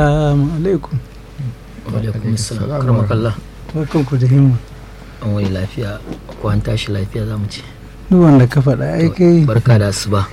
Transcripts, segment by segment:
Assalamu alaikum. alaikum assalam karmakallah Barkanku da himma. an wani lafiya ko an tashi lafiya za mu ce Duk wanda ka faɗa ai kai barka da asuba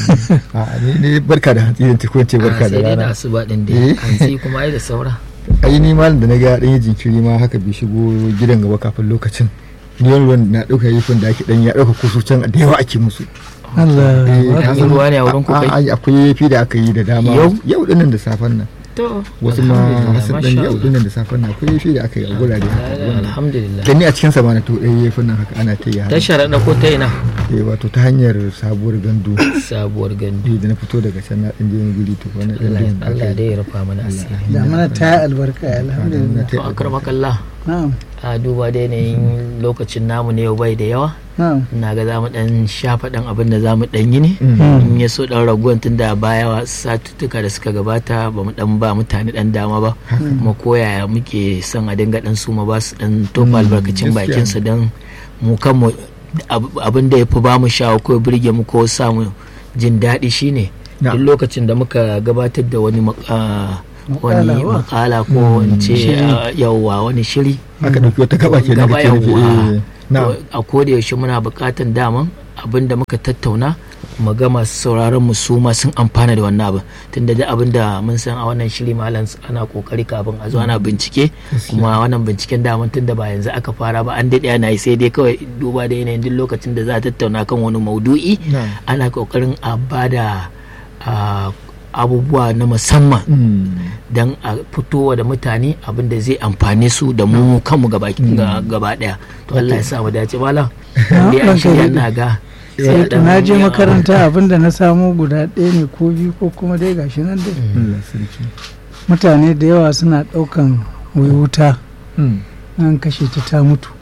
a ni ne barka da hantsi zan ko ce barka Ah, da sai dai da rana asuba din Eh. dai hantsi kuma ai da saura ai ni malam da na ga dan yi jinkiri ma haka bai shigo gidan gaba kafin lokacin ni wani ruwan na ɗauka yifin da ake dan ya ɗauka kusu can da yawa ake musu Allah Eh, ba ka ka yi san- ruwa ne a wurin ku kai? a- a- akwai yafi da aka yi da dama Yau? yau dinnan da safen nan to wasu ma alhamdulillah, sun masha dan yau Allah. dinnan da safen nan akwai yafi da aka yi a gurare haka wanda- alhamdulillah gani a cikin sa ma na to ɗaya yafin nan haka ana ta yi ta haka sharaɗa ko ta ina Eh, wato ta hanyar sabuwar gandu sabuwar gandu Eh, da na fito daga can na ɗan je wani guri to wani ɗan Allah jin Allah aka yi. dai ya rufa mana asiri da mana ta yi albarka alhamdulillah. to akramakallah Na'am. a duba da yanayin lokacin namu ne yau bai da yawa Na'am. ina ga za mu dan shafa dan abin da za mu dan yi ne Mm. in ya so dan raguwan tun da baya wa satuttuka da suka gabata ba mu dan ba mutane dan dama ba kuma koyaya muke son a dinga dan su ma ba su dan tofa albarkacin gaskiya bakin su dan mu kanmu ab- abin da ya fi ba mu shawo ko birge mu ko samu jin daɗi shine Na. duk lokacin da muka gabatar da wani mak- ah, wani Makala ba? makala ko in ce ah, yawwa wani shiri aka ɗauki wata gaba ke Gaba da ke nufi yawwa. eh, na To, a koda yaushe muna buƙatan daman abin da muka tattauna mu ga masu sauraron mu su ma sun amfana da wannan abin tunda da abin da mun san a wannan shiri malam ana kokari kafin a zo ana bincike kuma wannan binciken daman tunda ba yanzu aka fara ba an daɗe ana yi sai dai kawai duba da yanayin duk lokacin da za a tattauna kan wani maudu'i na ana kokarin a bada a, abubuwa na musamman Mm. don a fitowa da mutane abin da zai amfane su da mu kanmu gaba ga- gaba daya to Allah ya sa mu dace malam Na, dai an ranka shirya daɗe. na ga Sai to na je makaranta abinda na samu guda ɗaya ne ko biyu ko kuma dai gashi nan dai. Allah sarki. Mutane da yawa suna ɗaukan wai wuta Mm. an kashe ta ta mutu.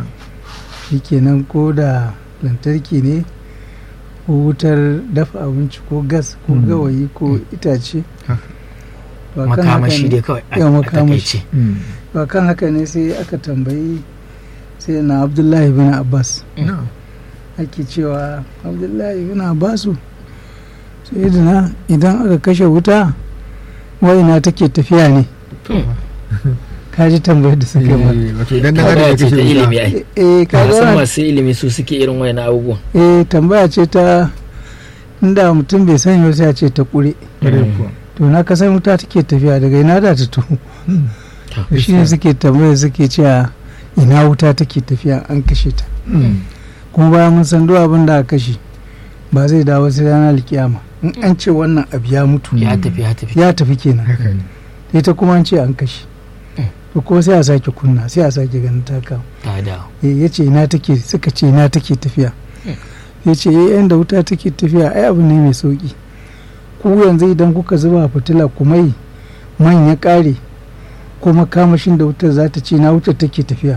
Shikenan ko da lantarki ne ko wutar dafa abinci ko gas ko Mm. gawayi ko itace. Haka. To akan haka makamashi ne- dai kawai a- Yawa, a makamashi. takaice Mm. to kan haka ne sai aka tambayi sai na abdullahi bin abbas Na. ake cewa abdullahi bin abbasu sai na idan aka kashe wuta waina take tafiya ne ka ji tambayar da suka yi Eh, wato idan na tambaya ya ce kashe ta wuta. ilimi ai eh ka ka san ga masu ilimi su suke irin wayan abubuwan eh tambaya ce ta inda mutum bai sani ba sai a ce ta kure Ƙwarai kuwa. to na ka san wuta take tafiya daga ina da ta tuhu to shi ne suke tambaya suke cewa ina wuta take tafiya an kashe ta Mm. kuma bayan mun san duk abin da aka kashe ba zai dawo sai ranar alkiyama in an ce wannan abu ya mutu ya tafi ya tafi ya tafi kenan Haka ne. ita kuma an ce an kashe to kuma sai a sake kunna sai a sake ganin ta kawo ta dawo ya ce ina take suka ce ina take tafiya ya ce eh yanda wuta take tafiya ai abu ne mai sauki ku yanzu idan kuka zuba fitila kuma yi man ya kare ko makamashin da wutar za ta ce na wutar take tafiya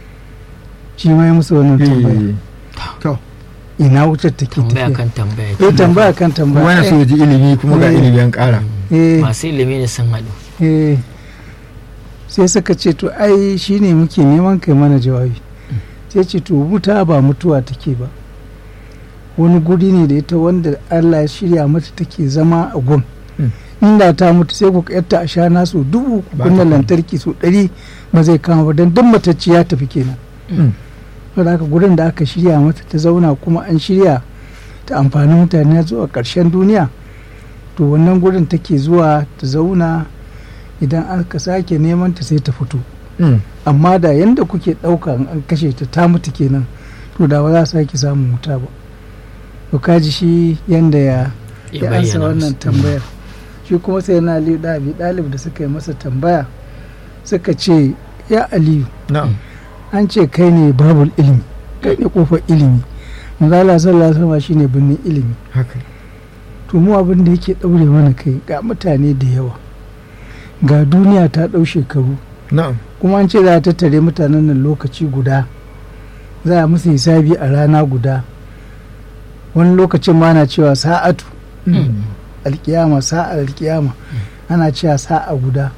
shi ma ya musu wannan tambaya Eh, To, ina wutar take tambaya tafiya kan tambaya eh tambaya kan tambaya kuma yana so ya ji ilimi kuma ga Eh. ilimi an ƙara. eh masu ilimi ne sun haɗu eh sai suka ce to ai shine muke neman kai mana jawabi sai ce to wuta ba mutuwa take ba wani guri ne da ita wanda Allah ya shirya mata take zama a gun Mm. inda ta mutu sai ku yatta a sha nasu dubu ku Ba kunna ta kama. lantarki su ɗari ba zai kama ba don duk matacci ya tafi kenan Mm. saboda haka gurin da aka shirya mata ta zauna kuma an shirya ta amfani mutane zuwa ƙarshen duniya to wannan gurin take zuwa ta zauna idan aka sake neman ta sai ta fito Mm. amma da yanda kuke ɗauka in an kashe ta ta mutu kenan to da ba za su sake samun wuta ba to kaji shi yanda ya ya ya ansa bayyana wannan musu. tambayar shi kuma sai na aliyu da abi ɗalib da suka yi masa tambaya suka ce ya aliyu Na'am. an ce kai ne babul ilimi kai ne kofar ilimi manzala sallallahu alaihi wasallam shine birnin ilimi Haka. to mu abin da yake daure mana kai ga mutane da yawa ga duniya ta dau shekaru Na'am. kuma an ce za a tattare mutanen nan lokaci guda za a musu hisabi a rana guda wani lokacin ma na cewa sa'atu Mm. alkiyama sa'ar alkiyama ana cewa sa'a guda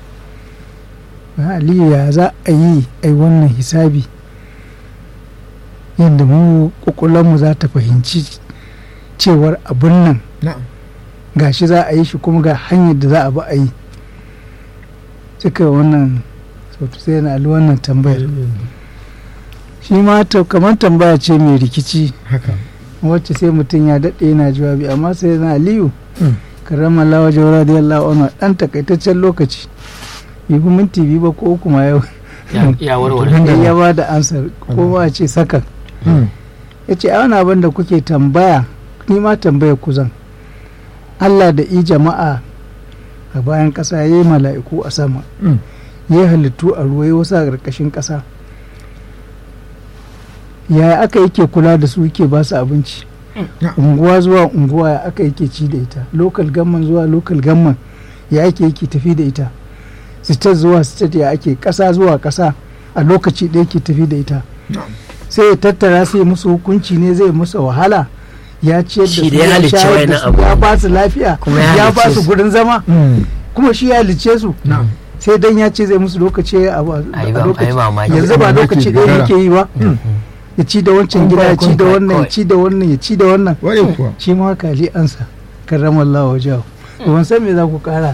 aliyu ya za a yi ai wannan hisabi yadda mu mu za ta fahimci cewar abin nan Na'am. gashi za a yi shi kuma ga hanyar da za a bi a yi suka yi wannan sautu sai na ali wannan tambayar shi ma ta- kamar tambaya ce mai rikici haka wacce sai mutum ya daɗe yana jawabi amma sai na aliyu Mm. karama lawa jawara da yalla ono ɗan takaitaccen lokaci bai fi minti biyu ba ko uku ma yau Ya- ya warware sai ya ba da ansar ko ba a ce sakan Mm. ya ce a wani abin da kuke tambaya ni ma tambaya ku zan Allah da i jama'a a bayan ƙasa ya yi mala'iku a sama Mm. ya yi halittu a ruwa ya wasu a ƙarƙashin ƙasa yaya aka yake kula da su yake ba su abinci Ya. unguwa zuwa unguwa ya aka yake ci da ita lokal gamman zuwa lokal gamman ya ake yake tafi da ita state zuwa state ya ake ƙasa zuwa ƙasa a lokaci da yake tafi da ita sai ya tattara sai musu hukunci ne zai musu wahala ya ciyar da Shi su da ya ya halicci shayar da wayannan su abu. ya ba su lafiya Kuma ya ya ba halicce su su. gurin zama Mm. kuma shi ya halicce su na'am sai dan ya ce zai musu lokaci a a a yi lokaci mamaki yanzu ba Mamaki lokaci ɗaya gagara. yake yi ba ya ci da wancan gida ya ci da Kawai, wannan ya kawai. ci da wannan ya ci da wannan ware kuwa shi ma kali ansa karramallahu wajahu to ban san me za ku kara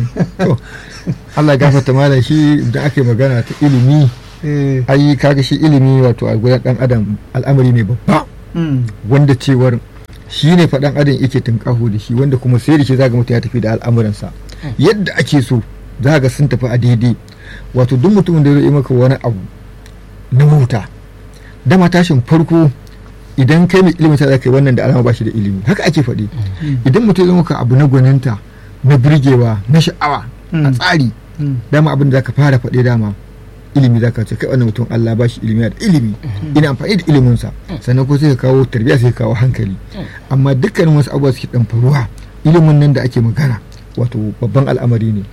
to Allah ya gafarta malam shi da aka yi magana ta ilimi eh ai kaga shi ilimi wato a gudan dan adam al'amari ne babba mm, wanda cewar shi ne faɗan adam yake tunƙaho da shi wanda kuma sai da shi zaga mutum ya tafi da al'amuransa yadda ake so zaga sun tafi a daidai wato duk mutumin da zai yi maka wani abu na wuta dama tashin farko idan kai mai ilimin ta za ka yi wannan da alama ba shi da ilimi haka ake faɗi idan mutum ya maka abu na gwaninta na birgewa na sha'awa a Mm. tsari mm, dama abin da zaka fara faɗe dama ilimi zaka ce kai wannan mutum Allah ba shi ilimi da ilimi ina amfani da iliminsa sannan ko sai ka kawo tarbiyya sai ka kawo hankali amma dukkanin wasu abubuwa suke dan faruwa ilimin nan da ake magana wato babban al'amari ne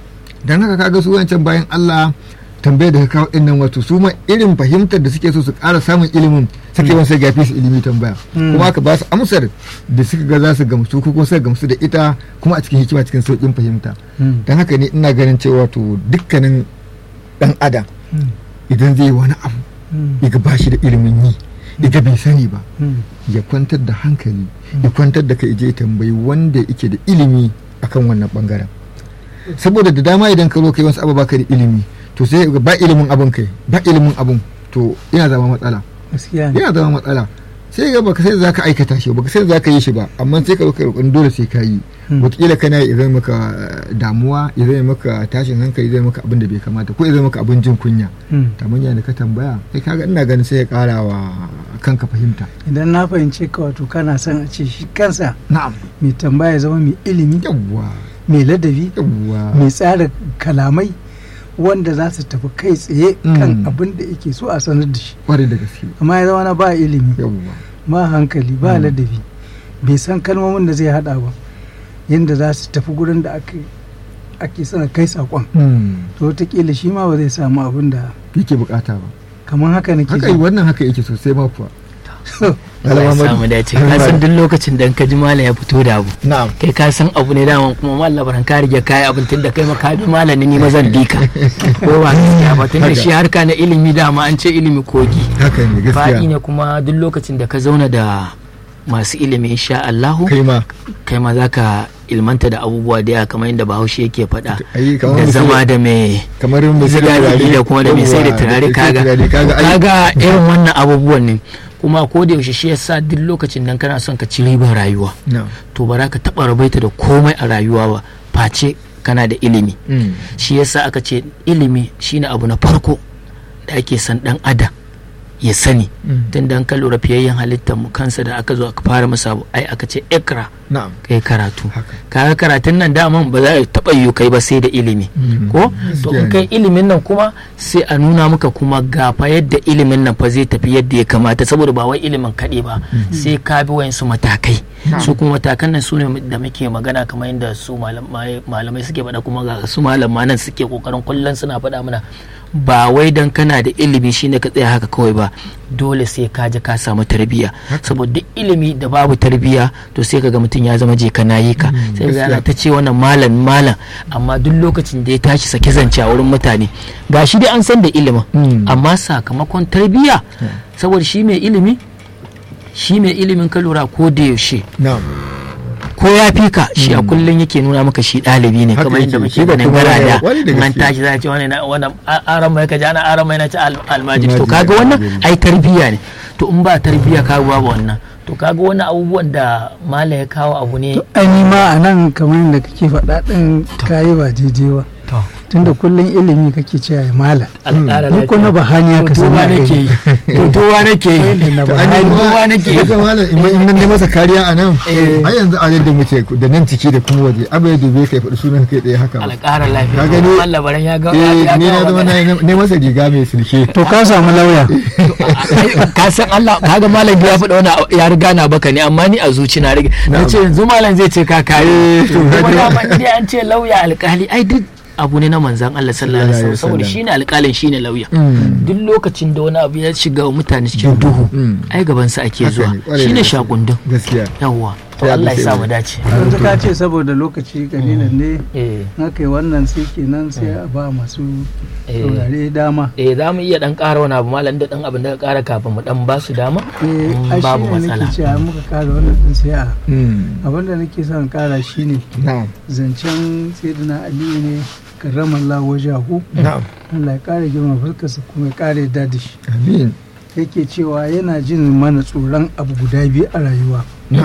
dan haka kaga su wancan bayan Allah tambayar da ka kawo din nan wato su ma irin fahimtar da suke so su ƙara samun ilimin suke wani sai gafi su ilimi tambaya Mm. kuma aka ba su amsar da suka ga za su gamsu ko kuma suka gamsu da ita kuma a cikin hikima cikin sauƙin fahimta mm, don haka ne ina ganin cewa to dukkanin dan adam mm, idan zai yi wani abu mm, ya ba shi da ilimin yi ya bai sani ba mm, ya kwantar da hankali ya kwantar da kai je ya tambayi wanda yake da ilimi akan wannan bangaren saboda da dama idan ka zo kai wasu abu baka da ilimi to sai ga ba ilimin abun kai ba ilimin abun to yana zama matsala gaskiya ne yana zama matsala sai ga baka sai za ka aikata shi baka sai za ka yi shi ba amma sai ka zo ka roƙon dole sai ka yi Mm. wataƙila kana ya zama maka eh, damuwa ya zama maka tashin hankali ya zama maka abin da bai kamata ko ya zama maka abin jin kunya mm. tamanya da ka tambaya kai kaga ina ganin sai ya ƙara wa kanka fahimta idan na fahimce ka wato kana son a ce shi kansa na'am mai tambaya ya zama mai ilimi yawwa mai ladabi yawwa mai tsara kalamai wanda za su tafi kai tsaye kan Mm. abin da yake so a sanar da shi kwarai da gaske amma ya zama na ba ilimi yawwa ba hankali ba Mm. ladabi bai san kalmomin da zai hada ba yadda za su tafi gurin da ake ake sana kai sakon to wataƙila shi ma ba zai samu abin da yake bukata ba kamar haka nake haka ji wannan haka yake sosai ma kuwa Allah ya samu dace ka san duk lokacin da ka ji malam ya fito da abu na'am kai ka san abu ne daman kuma mallam baran ka rige kai abin tunda kai maka bi malami ni mazan dika ko ba gaskiya ba tunda Haka. shi harka na ilimi dama an ce ilimi kogi haka ne faɗi gaskiya ne kuma duk lokacin da ka zauna da masu ilimi insha Allahu kai ma kai ma zaka ilmanta da abubuwa da yawa kamar yadda Bahaushe yake faɗa ai kamar da misali- zama da mai kamar mai sai da sigari turare da kuma da mai sai da yawwa, turare mai sai da kaga turare, kaga ai kaga irin wannan abubuwan ne kuma ko da yaushe shi yasa duk lokacin nan kana son ka ci ribar rayuwa na'am to ba za ka taɓa rabaita da komai a rayuwa ba face kana da ilimi Mm. shi yasa aka ce ilimi shine abu na farko da ake san dan adam ya sani Mm. tun da an ka lura fiyayyen halittar mu kansa da aka zo aka fara masa abu ai aka ce ikra na'am kai karatu haka kaga karatun nan daman ba za a taɓa yiwu kai ba sai da ilimi Mm. ko to in kai ilimin nan kuma sai a nuna maka kuma gafa yadda ilimin nan fa zai tafi yadda ya kamata saboda ba wai ilimin kaɗai ba sai ka bi wayansu matakai su kuma matakan nan su ne da muke magana kamar yadda su malamai malamai suke faɗa kuma ga su malama nan suke kokarin kullum suna faɗa mana ba wai dan kana da ilimi shine ka tsaya haka kawai ba dole sai ka je ka samu tarbiyya saboda duk ilimi da babu tarbiyya to sai kaga mutum ya zama je ka nayi ka sai ga ana ta ce wannan malam malam amma duk lokacin da ya tashi sake zance a wurin mutane gashi dai an san da ilimin Mm. amma sakamakon tarbiyya saboda shi mai ilimi shi mai ilimin ka lura ko da yaushe na'am ko ya fi ka shi a kullum yake nuna maka shi ɗalibi ne Haka kamar yadda yake, muke shi ba ganin kuma garada wani da in an gaske. tashi za a ce wani na wani aran mai kaji ana aran mai na ci al- almajiri to Almajiri, kaga wannan almajiri. ai tarbiyya ne to in ba tarbiyya ka babu wannan to kaga wani abubuwan da mala ya kawo abu ne ai ni ma a nan kamar yadda kake faɗa ɗin kayi ba daidai ba tunda kullum ilimi kake cewa ya mala alƙara ni ko na lafiya bahani to ka duba sani nake yi to duba nake yi na To, bahani ai, duba nake yi. Duka malam in in nan ne masa kariya a nan Eh. ai yanzu a yadda muke da nan ciki da kuma waje abu ya dube kai faɗi sunan kai ɗaya haka ba. alƙara lafiya Ka gani? Allah baran ya ga eh ya ni na ga zama magana. na ne masa riga mai sulke to ka samu lauya ka san Allah kaga malam ya faɗa wani ya riga na baka ne amma ni a zuci na riga na ce yanzu malam zai ce ka kare to, kuma haka. dama idan an ce lauya alƙali ai duk abu ne na manzan Allah sallallahu alaihi wasallam saboda Sallallahu shine alƙalin shine lauya Mm. duk lokacin da wani abu ya shiga wa mutane cikin duhu Mm. ai gaban sa ake Haka zuwa ne, ƙwarai da shine gaske. shakundun gaskiya yawwa to Ya Allah ya dace sa ne. mu dace yanzu ka ce saboda lokaci kalilan ne eh na kai wannan sai kenan sai a ba masu eh saurare dama eh za mu iya dan ƙara wani abu malam da dan abin da ka ƙara kafin mu dan ba su dama eh Mm, a shi babu ne matsala. nake cewa muka kara wannan din sai a Mm. abinda nake son kara shine na'am zancen sayyidina aliyu ne karramallahu wajahu na'am Allah ya kare girma fuskarsa kuma ya kare yadda da shi amin yake cewa yana jin mana tsoron abu guda biyu a rayuwa